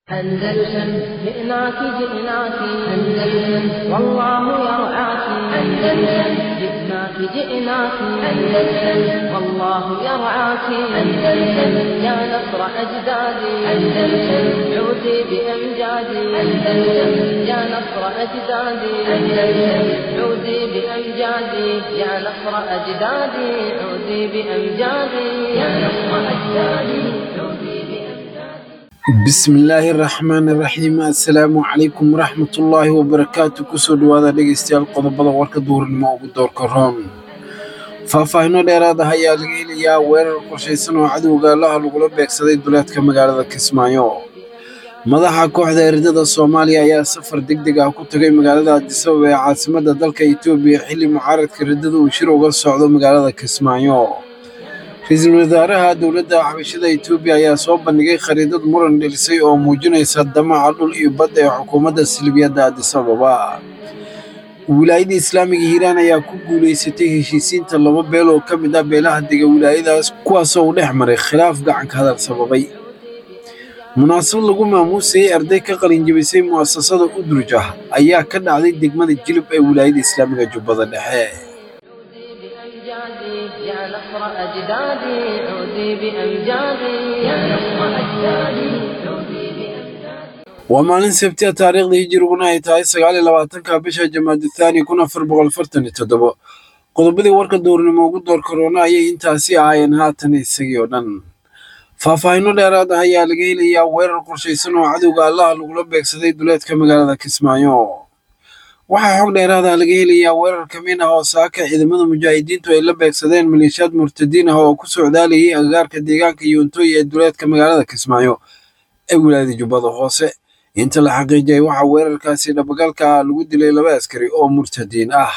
أندلسن جئناك جئناك أندلسن والله يرعاك أندلسن جئناك جئناك أندلسن والله يرعاك أندلسن يا نصر أجدادي أندلسن عودي بأمجادي أندلسن يا نصر أجدادي أندلسن عودي بأمجادي يا نصر أجدادي عودي بأمجادي يا نصر أجدادي عودي بأمجادي bismillaahi raxmaani raxiim assalaamu calaykum waraxmatullaahi wabarakaatu kusoo dhowaada dhegeystayaal qodobada warka duhurnimo ugu doorka roon faahfaahino dheeraad ah ayaa laga helayaa weerar qorshaysan oo cadowga allaha lagula beegsaday duleedka magaalada kismaayo madaxa kooxda eridada soomaaliya ayaa safar deg deg ah ku tagay magaalada adisababa ee caasimadda dalka etoobiya xilli mucaaradka riddada uu shir uga socdo magaalada kismaayo ra-iisul wasaaraha dowladda xabashada etoobiya ayaa soo bandhigay khariidad muran dhelisay oo muujinaysa damaca dhul iyo badda ee xukuumadda silbiyadda adisababa wilaayada islaamiga hiiraan ayaa ku guulaysatay heshiisiinta laba beel oo ka mid ah beelaha dega wilaayadaas kuwaasoo uu dhex maray khilaaf gacanka hadal sababay munaasabad lagu maamuusayey arday ka qalinjabisay mu'asasada udruj ah ayaa ka dhacday degmada jilib ee wilaayada islaamiga jubbada dhexe بأمجادي يا نصر أجدادي عودي بأمجادي يا نصر أجدادي عودي بأمجادي waa maalin sabtiya taariikhda hijiriguna ay tahay sagaal iyo labaatanka bisha jamaadu thaani kun afar boqol afartan iyo toddobo qodobadii warka duurnimo ugu door karoona ayay intaasi ahaayeen haatan isagii oo dhan faahfaahino dheeraad ah ayaa laga helayaa weerar qorshaysan oo cadowga allaha lagula beegsaday duleedka magaalada kismaayo waxaa xog dheeraad ah laga helayaa weerar kamiin ah oo saaka ciidamada mujaahidiintu ay la beegsadeen maleeshiyaad murtadiin ah oo ku socdaalayay agagaarka deegaanka yuuntooy ee duleedka magaalada kismaayo ee wilaayada jubbada hoose inta la xaqiijiyay waxaa weerarkaasi dhabagalka ah lagu dilay laba askari oo murtadiin ah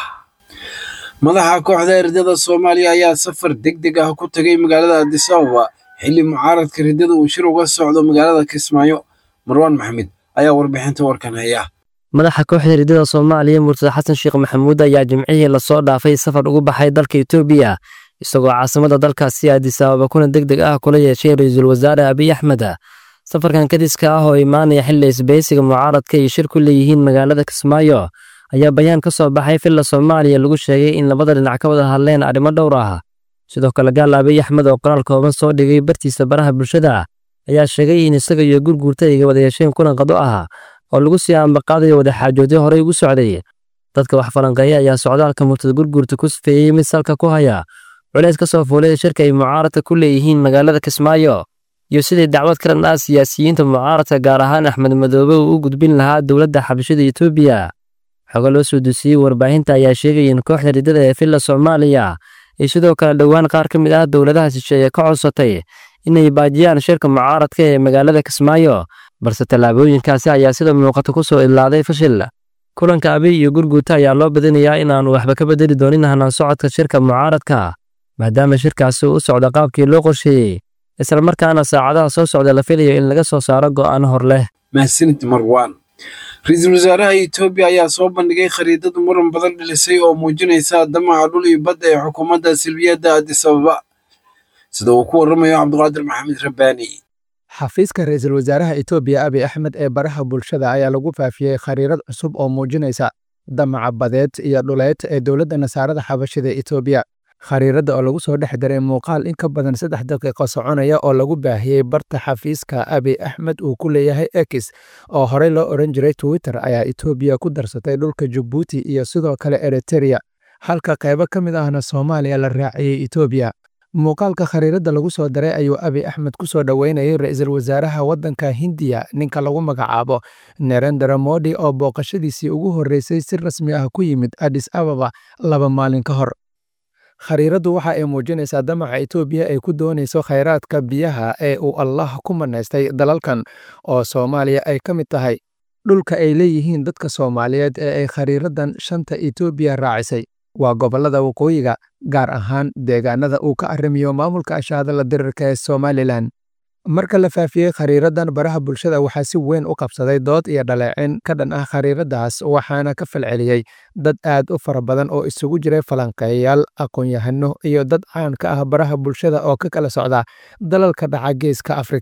madaxa kooxda eridada soomaaliya ayaa safar deg deg ah ku tagay magaalada adisababa xilli mucaaradka riddada uu shir uga socdo magaalada kismaayo marwaan maxamed ayaa warbixinta warkan haya madaxa kooxda riddada soomaaliya murtada xasan sheekh maxamuud ayaa jimcihii lasoo dhaafay safar ugu baxay dalka etoobiya isagoo caasimada dalkaasi addis ababa kuna deg deg ah kula yeeshay ra-iisul wasaare abiy axmed safarkan kadiska ah oo imaanaya xilli isbahaysiga mucaaradka ay shir ku leeyihiin magaalada kismaayo ayaa bayaan ka soo baxay filla soomaaliya lagu sheegay in labada dhinac ka wada hadleen arrimo dhowr ah sidoo kale gaal abiy axmed oo qoraal kooban soo dhigay bartiisa baraha bulshada ayaa sheegay in isaga iyo gurguurta ay wada yeesheen kulan qado ah oo lagu sii ambaqaadayo wadaxaajoodyo horey ugu socday dadka wax falanqeeya ayaa socdaalka murtada gurguurta ku sifeeyey mid salka ku haya culays ka soo fuulay shirka ay mucaaradka ku leeyihiin magaalada kismaayo iyo sidii dacwad ka dhan ah siyaasiyiinta mucaaradka gaar ahaan axmed madoobe uu u gudbin lahaa dowladda xabashada etoobiya xogo loo soo dusiyey warbaahinta ayaa sheegaya in kooxda riddada ee filla soomaaliya iyo sidoo kale dhowaan qaar ka mid ah dowladaha shisheeye ka codsatay inay baajiyaan shirka mucaaradka ee magaalada kismaayo balse tallaabooyinkaasi ayaa sida muuqata ku soo idlaaday fashil kulanka abiy iyo gurguuta ayaa loo badinayaa inaanu waxba ka bedeli doonin hanaan socodka shirka mucaaradka maadaama shirkaasi u socda qaabkii loo qorsheeyey islamarkaana saacadaha soo socda la filayo in laga soo saaro go'aan hor leh mahadsanid marwaan ra-iisul wasaaraha etoobiya ayaa soo bandhigay khariidad muran badan dhilisay oo muujinaysa damaca dhul iyo badda ee xukuumadda silbiyadda adisababa sida uu ku warramayo cabdiqaadir maxamed rabbaani xafiiska ra-iisul wasaaraha etoobiya abiy axmed ee baraha bulshada ayaa lagu faafiyey khariirad cusub oo muujinaysa damaca badeed iyo dhuleed ee dowladda nasaarada xabashida etoobiya khariiradda oo lagu soo dhex daray muuqaal in ka badan saddex daqiiqo soconaya oo lagu baahiyey barta xafiiska abiy axmed uu ku leeyahay ekis oo horey loo odhan jiray twitter ayaa etoobiya ku darsatay dhulka jabuuti iyo sidoo kale eritereya halka qaybo ka mid ahna soomaaliya la raaciyey etoobiya muuqaalka khariiradda lagu soo daray ayuu abiy axmed ku soo dhoweynayay ra-iisul wasaaraha waddanka hindiya ninka lagu magacaabo nerendra modi oo booqashadiisii ugu horreysay si rasmi ah ku yimid addis ababa laba maalin ka hor khariiraddu waxa ay muujinaysaa damaca etoobiya ay ku doonayso khayraadka biyaha ee uu allah ku manaystay dalalkan oo soomaaliya ay ka mid tahay dhulka ay leeyihiin dadka soomaaliyeed ee ay khariiraddan shanta etoobiya raacisay waa gobollada waqooyiga gaar ahaan deegaanada uu ka arrimiyo maamulka ashaadala dirirka ee somalilan marka la faafiyey khariiraddan baraha bulshada waxaa si weyn u qabsaday dood iyo dhaleecin ka dhan ah khariiraddaas waxaana ka falceliyey dad aad u fara badan oo isugu jiray falanqeeyayaal aqoon-yahano iyo dad caan ka ah baraha bulshada oo ka kala socda dalalka dhaca geeska afrika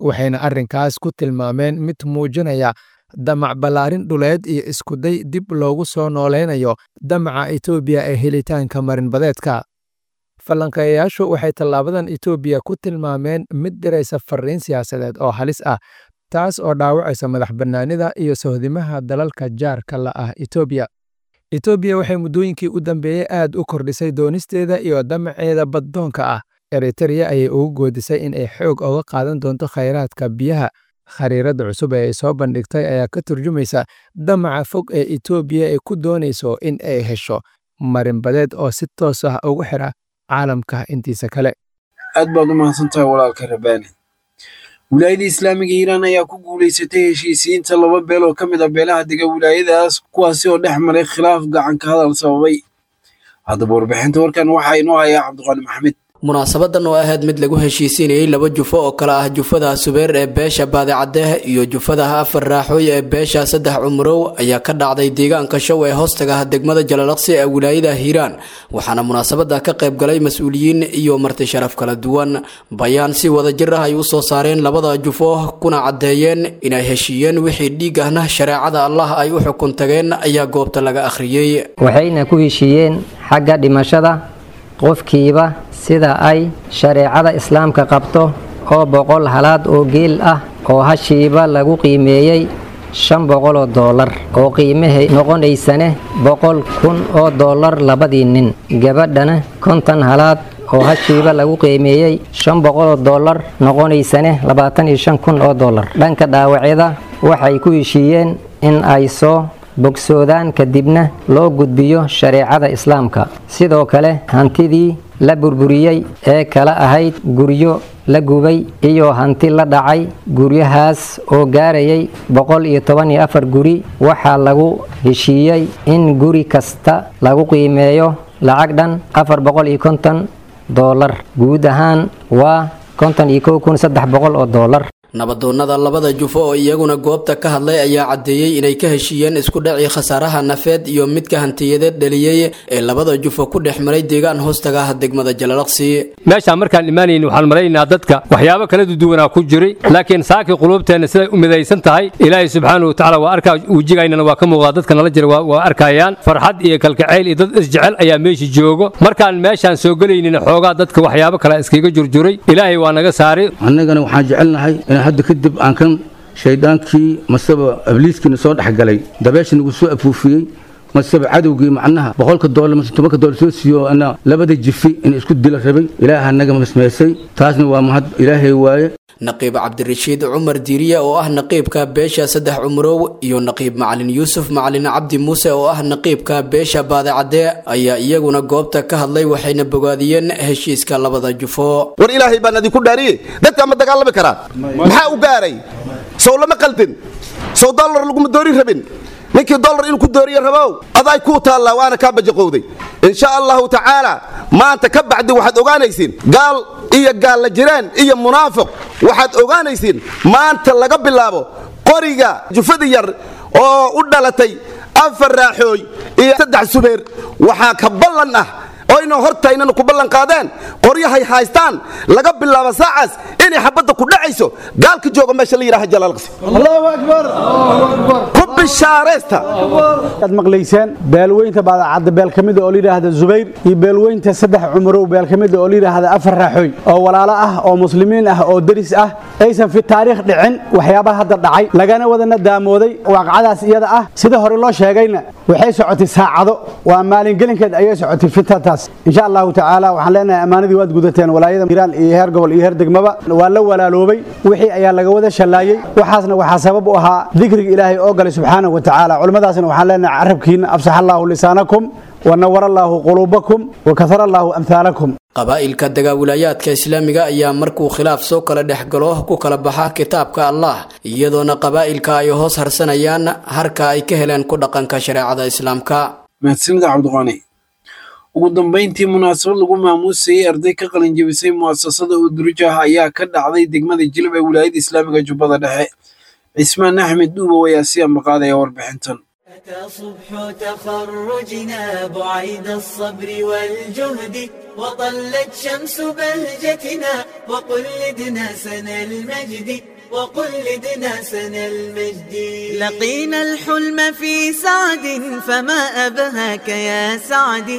waxayna arrinkaas ku tilmaameen mid muujinaya damac ballaarin dhuleed iyo iskuday dib loogu soo noolaynayo damaca etoobiya ee helitaanka marinbadeedka falanqeeyayaashu waxay tallaabadan etoobiya ku tilmaameen mid diraysa fariin siyaasadeed oo halis ah taas oo dhaawacaysa madax bannaanida iyo sohdimaha dalalka jaarka la ah etoobiya etoobiya waxay muddooyinkii u dambeeyey aad u kordhisay doonisteeda iyo damaceeda baddoonka ah eritereya ayay ugu goodisay in ay xoog oga qaadan doonto khayraadka biyaha khariiradda cusub ee ay soo bandhigtay ayaa ka turjumaysa damaca fog ee etoobiya ay ku doonayso in ay hesho marinbadeed oo si toos ah ugu xidha caalamka intiisa kale aad baad u mahadsantahay walaalka rabaani wilaayada islaamiga iiraan ayaa ku guulaysatay heshiisiyiinta laba beel oo ka mid ah beelaha dega wilaayadaas kuwaasi oo dhex maray khilaaf gacanka hadal sababay haddaba warbixinta warkan waxaa inoo hayaa cabdiqaani maxamed munaasabadan oo ahayd mid lagu heshiisiinayey laba jufo oo kale ah jufada subeer ee beesha baadicadeeh iyo jufadaha afar raaxooy ee beesha saddex cumurow ayaa ka dhacday deegaanka show ee hoostaga degmada jalalaqsi ee wilaayada hiiraan waxaana munaasabada ka qayb galay mas-uuliyiin iyo marti sharaf kala duwan bayaan si wadajir ah ay u soo saareen labada jufo kuna caddeeyeen inay heshiiyeen wixii dhiig ahna shareecada allah ay u xukun tageen ayaa goobta laga akhriyey waxayna ku heshiiyeen xagga dhimashada qofkiiba sida ay shareecada islaamka qabto oo boqol halaad oo geel ah oo hashiiba lagu qiimeeyey shan boqoloo doolar oo qiimahay noqonaysane boqol kun oo doolar labadii nin gabadhana konton halaad oo hashiiba lagu qiimeeyey shan boqoloo doolar noqonaysane labaatan iyo shan kun oo doolar dhanka dhaawacyada waxay ku heshiiyeen in ay soo bogsoodaan kadibna loo gudbiyo shareecada islaamka sidoo kale hantidii la burburiyey ee kala ahayd guryo la gubay iyo hanti la dhacay guryahaas oo gaarayay boqol iyo toban iyo afar guri waxaa lagu heshiiyey in guri kasta lagu qiimeeyo lacag dhan afar boqol iyo konton doolar guud ahaan waa konton iyo kow kun saddex boqol oo doolar nabadoonnada labada jufo oo iyaguna goobta ka hadlay ayaa caddeeyey inay ka heshiiyeen isku dhacii khasaaraha nafeed iyo midka hantiyadeed dhaliyey ee labada jufo ku dhex maray deegaan hoostaga ah degmada jalalaqsi meeshaan markaan imaanayn waxaan maraynaa dadka waxyaabo kala duduwanaa ku jiray laakiin saakii quluubteenna siday u midaysan tahay ilaahay subxaanahu watacaala waa arkaa wejigaynana waa ka muuqdaa dadka nala jira waa arkayaan farxad iyo kalkacayl iyo dad isjecel ayaa meesha joogo markaan meeshaan soo gelaynina xoogaa dadka waxyaabo kale iskaga jurjuray ilaahay waa naga saaray annagana waxaan jecelnahay hadda kadib aan kan shaydaankii maseba abliiskiina soo dhexgalay dabeesha nagu soo afuufiyey maseba cadowgii macnaha boqolka doolar mase tobanka doolar soo siiyo ana labada jifi in isku dila rabay ilaaha naga masmeysay taasna waa mahad ilaahay waaye naqiib cabdirashiid cumar diiriya oo ah naqiibka beesha saddex cumurow iyo naqiib macalin yuusuf macalin cabdi muuse oo ah naqiibka beesha baadicadee ayaa iyaguna goobta ka hadlay waxayna bogaadiyeen heshiiska labada jufo war ilaahay baan idinku dhaariye dadka ma dagaalami karaan maxaa u gaaray sow lama qaldin sow dollar laguma doorin rabin ninkii dollar inuu ku dooriye rabow aday kuu taallaa waana kaa bajaqowday insha allahu tacaala maanta ka bacdi waxaad ogaanaysiin gaal iyo gaalla jiraan iyo munaafiq waxaad ogaanaysiin maanta laga bilaabo qoriga jufada yar oo u dhalatay afar raaxooy iyo saddex subeer waxaa ka ballan ah oyna hortaynana ku ballan qaadeen qoryahay haystaan laga bilaabo saacaas inay xabadda ku dhacayso gaalka jooga meesha la yidhaha jalaalqsi allahu akbar ku bishaaraysta aad maqlayseen beelweynta baadacadda beel ka mida oo la yidhaahda zubayr iyo beelweynta saddex cumurow beel ka mida oo la yidhaahda afar raaxooy oo walaalo ah oo muslimiin ah oo deris ah aysan fi taariikh dhicin waxyaabaha hadda dhacay lagana wadana daamooday waaqacadaas iyada ah sida hore loo sheegayna waxay socotay saacado waa maalingelinkeed ayay socotay fitataas insha allahu tacaala waxaan leenahay ammaanadii waad gudateen walaayada hiiraan iyo heer gobol iyo heer degmaba waa la walaaloobay wixii ayaa laga wada shallaayey waxaasna waxaa sabab u ahaa dikriga ilaahay oo galay subxaanahu wa tacaala culimmadaasna waxaan leenahay carabkiina afsax allaahu lisaanakum wanawar allaahu quluubakum wakahar allaahu amhaalakum qabaa'ilka dagaawilaayaadka islaamiga ayaa markuu khilaaf soo kala dhex galo ku kala baxa kitaabka allah iyadoona qabaa'ilka ay hoos harsanayaan harka ay ka heleen ku dhaqanka shareecada islaamka mahadsanida cabdiqaani ugu dambayntii munaasabad lagu maamuusayey arday ka qalin jebisay mu'asasada udurujah ayaa ka dhacday degmada jilib ee wilaayada islaamiga jubbada dhexe cismaan axmed dhuubow ayaa si ambaqaadaya warbixintan أتى صبح تخرجنا بعيد الصبر والجهد وطلت شمس بهجتنا وقلدنا سنى المجد وقلدنا سنى المجد لقينا الحلم في سعد فما أبهاك يا سعد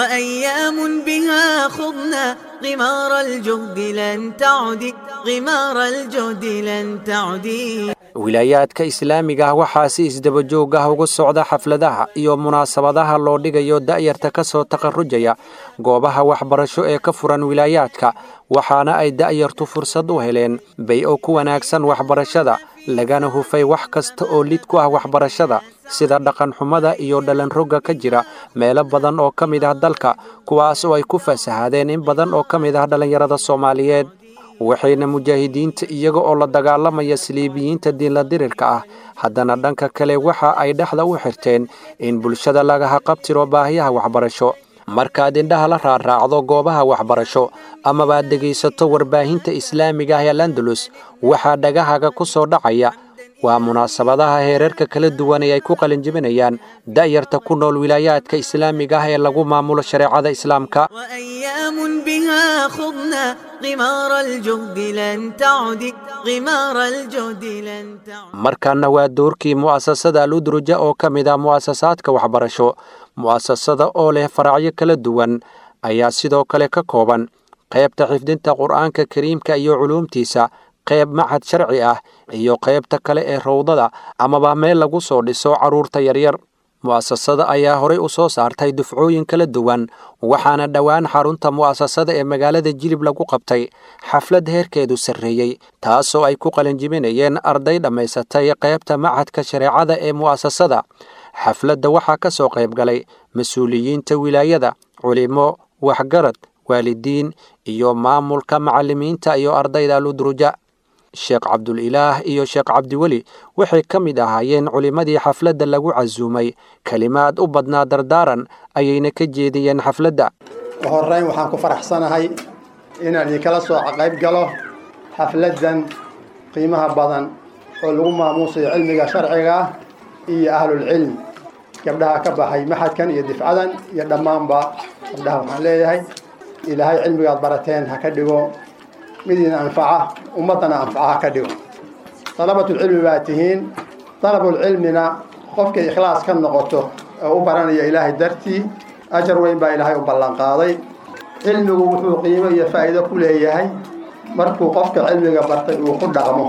وأيام بها خضنا غمار الجهد لن تعد غمار الجهد لن تعد wilaayaadka islaamiga ah waxaa si isdaba joog ah uga socda xafladaha iyo munaasabadaha loo dhigayo da'yarta ka soo takharrujaya goobaha waxbarasho ee ka furan wilaayaadka waxaana ay da'yartu fursad u heleen bay-o ku wanaagsan waxbarashada lagana hufay wax kasta oo lid ku ah waxbarashada sida dhaqanxumada iyo dhalanrogga ka jira meelo badan oo ka mid ah dalka kuwaas oo ay ku fasahaadeen in badan oo ka mid ah dhallinyarada soomaaliyeed waxayna mujaahidiinta iyaga oo la dagaalamaya saliibiyiinta diinla dirirka ah haddana dhanka kale waxa ay dhexda u xirteen in bulshada lagaha qabtiro baahiyaha waxbarasho markaad indhaha la raaraacdo goobaha waxbarasho amabaad dhegaysato warbaahinta islaamiga ah ee landalus waxaa dhagahaga ku soo dhacaya waa munaasabadaha heerarka kala duwan ee ay ku qalinjibinayaan da'yarta ku nool wilaayaadka islaamiga ah ee lagu maamulo shareecada islaamka وأيام بها خضنا غمار الجهد لن تعد غمار الجهد لن تعد markaana waa doorkii mu'asasada aludruja oo ka mid ah mu'asasaadka waxbarasho mu'asasada oo leh faracyo kala duwan ayaa sidoo kale ka kooban qaybta xifdinta qur'aanka kariimka iyo culuumtiisa qayb machad sharci ah iyo qaybta kale ee rowdada amaba meel lagu soo dhiso carruurta yaryar mu'asasada ayaa horay u soo saartay dufcooyin kala duwan waxaana dhowaan xarunta mu'asasada ee magaalada jilib lagu qabtay xaflad heerkeedu sarreeyey taasoo ay ku qalinjibinayeen arday dhammaysatay qaybta machadka shareecada ee mu'asasada xafladda waxaa ka soo qayb galay mas-uuliyiinta wilaayada culimo waxgarad waalidiin iyo maamulka macallimiinta iyo ardayda aludruja sheekh cabdulilaah iyo sheekh cabdiweli waxay ka mid ahaayeen culimmadii xafladda lagu casuumay kelimaad u badnaa dardaaran ayayna ka jeediyeen xafladda horreyn waxaan ku faraxsanahay inaan idinkala soo qayb galo xafladdan qiimaha badan oo lagu maamuusayo cilmiga sharciga ah iyo ahlulcilm gabdhaha ka baxay maxadkan iyo difcadan iyo dhammaanba gabdhaha waxaan leeyahay ilaahay cilmigaad barateen ha ka dhigo midiina anfaca ummaddana anfaca ha ka dhigo dalabatulcilmi baa tihiin dalabulcilmina qofkay ikhlaas ka noqoto oo u baranaya ilaahay dartii ajar weyn baa ilaahay u ballanqaaday cilmigu wuxuu qiimo iyo faa'iido ku leeyahay markuu qofka cilmiga bartay uu ku dhaqmo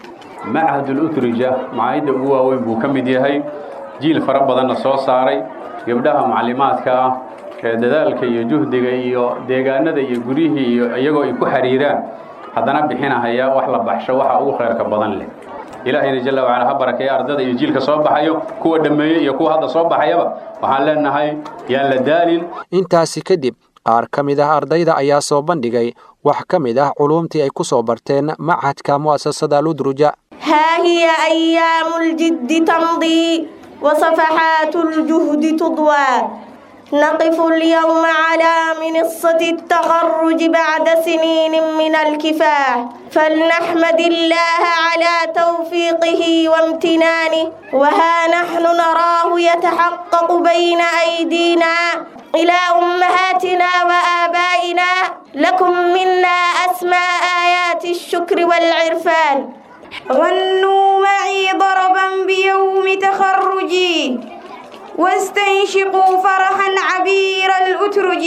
machadul utrija macaayadda ugu waaweyn buu ka mid yahay jiil fara badanna soo saaray gabdhaha macallimaadka ah ee dadaalka iyo juhdiga iyo deegaanada iyo guryihii iyo iyagoo ay ku xiriiraan haddana bixinahaya wax la baxsho waxa ugu khayrka badan leh ilaahayna jalla wacala ha barakeeya ardada iyo jiilka soo baxayo kuwa dhammeeyey iyo kuwa hadda soo baxayaba waxaan leenahay yaan la daalin intaasi kadib qaar ka mid ah ardayda ayaa soo bandhigay wax ka mid ah culuumtii ay ku soo barteen machadka mu'asasada aludruja ها هي أيام الجد تمضي وصفحات الجهد تضوى نقف اليوم على منصة التخرج بعد سنين من الكفاح فلنحمد الله على توفيقه وامتنانه وها نحن نراه يتحقق بين أيدينا إلى أمهاتنا وآبائنا لكم منا أسمى آيات الشكر والعرفان غنوا معي ضربا بيوم تخرجي واستنشقوا فرحا عبير الأترج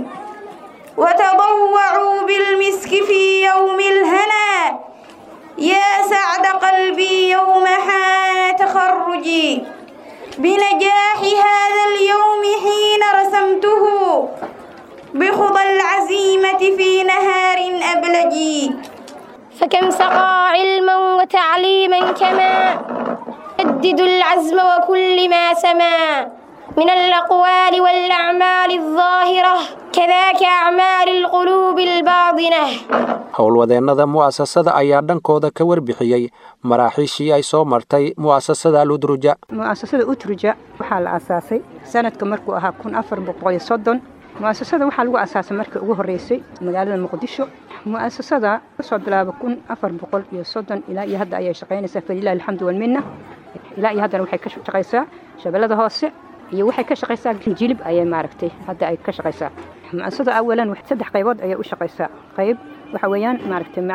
وتضوعوا بالمسك في يوم الهنا يا سعد قلبي يوم حان تخرجي بنجاح هذا اليوم حين رسمته بخضى العزيمة في نهار أبلجي فكم سقى علما وتعليما كما يجدد العزم وكل ما سما من الأقوال والأعمال الظاهرة كذاك أعمال القلوب الباطنة howlwadeennada mu'asasada ayaa dhankooda ka warbixiyey maraaxiishii ay soo martay mu'asasada aludruja mu'asasada utruja waxaa la asaasay sanadka markuu ahaa kun afar boqol soddon mu'asasada waxaa lagu asaasay markii ugu horreysay magaalada muqdisho mu'asasada kasoo bilaaba kun afar boqol iyo soddon ilaa iyo hadda ayay shaqaynaysaa falilahi alxamdu walminna ilaa iyo haddana waxay ka shaqaysaa shabeellada hoose iyo waxay ka shaqaysaa jilib ayay maaragtay hadda ay ka shaqaysaa mu'asasada awalan saddex qaybood ayay u shaqaysaa qayb waxa weeyaan maaragtay macaahid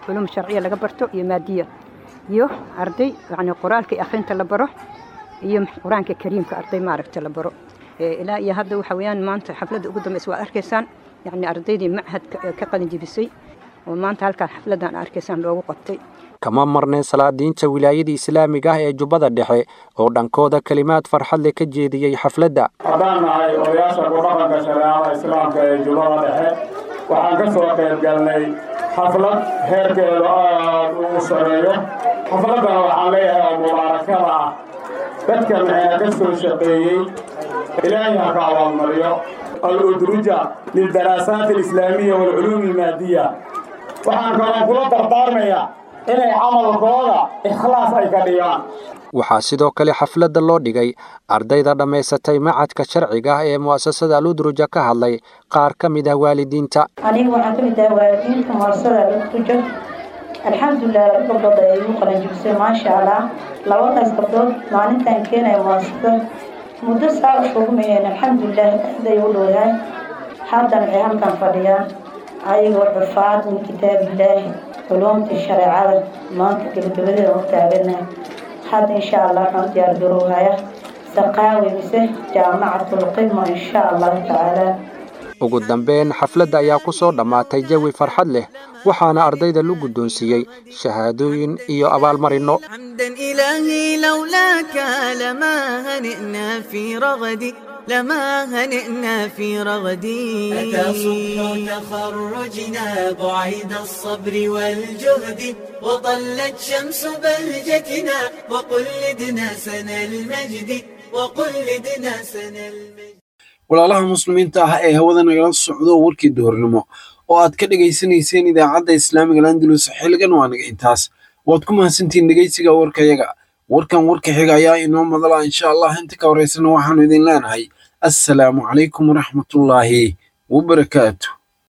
culum sharciya laga barto iyo maadiya iyo arday yacni qoraalka iyo akhrinta la baro iyo qur-aanka kariimka arday maaragta la baro ilaa iyo hadda waxa weeyaan maanta xafladda ugu dambaysa waad arkaysaan yacni ardaydii machadka ka qalin jebisay oo maanta halkaan xafladdan arkaysaan loogu qabtay kama marneen salaadiinta wilaayada islaamiga ah ee jubbada dhexe oo dhankooda kelimaad farxad leh ka jeediyey xafladda haddaan nahay odayaasha ku dhaqanka shareecada islaamka ee jubbada dhexe waxaan ka soo qayb galnay xaflad heerkeedu aad ugu sareeyo xafladdana waxaan leeyahay oo mubaarakada ah dadka maxaa ka soo shaqeeyey ilaahay ha ka abaalmariyo al-udruja lildaraasaat alislaamiya waalculuum almaadiya waxaan kaloo kula dardaarmayaa inay camalkooda ikhlaas ay ka dhigaan waxaa sidoo kale xafladda loo dhigay ardayda dhammaysatay macadka sharciga ah ee mu'asasada aludruja ka hadlay qaar ka mid ah waalidiinta aniga waxaan ka mid ahay waalidiinta mu'asasada aludruja alxamdulilah laba gabdhood ay igu qalanjibisay maasha allah labadaas gabdhood maalintaan keenaya mu'asasada muddo saa u shugmayeen alxamdulilah aad ay u dhowdahay haddana waxay halkan fadhiyaan ayagoo xufaad min kitaabillaahi culumtii shareecada maanta gebagabadeeda u taaganahay hadda insha allah waxaan u diyaar garowhaya saqaawi mise jaamacatulqidma insha allahu tacaala ugu dambeyn xafladda ayaa ku soo dhammaatay jawi farxad leh waxaana ardayda lu guddoonsiiyey shahaadooyin iyo abaalmarinno حمدا إلهي لولاك لما هنئنا في رغدي لما هنئنا في رغدي أتى صبح تخرجنا بعيد الصبر والجهد وطلت شمس بهجتنا وقلدنا سنى المجد وقلدنا سنى المجد walaalaha muslimiinta ah ee hawada nagala socdo warkii duhurnimo oo aad ka dhegaysanayseen idaacadda islaamiga landalus xilligan waa naga intaas waad ku mahadsantihiin dhegaysiga warkayaga warkan warka xiga ayaa inoo madala insha allah inta ka horeysana waxaanu idin leenahay assalaamu calaykum waraxmatullaahi wabarakaatu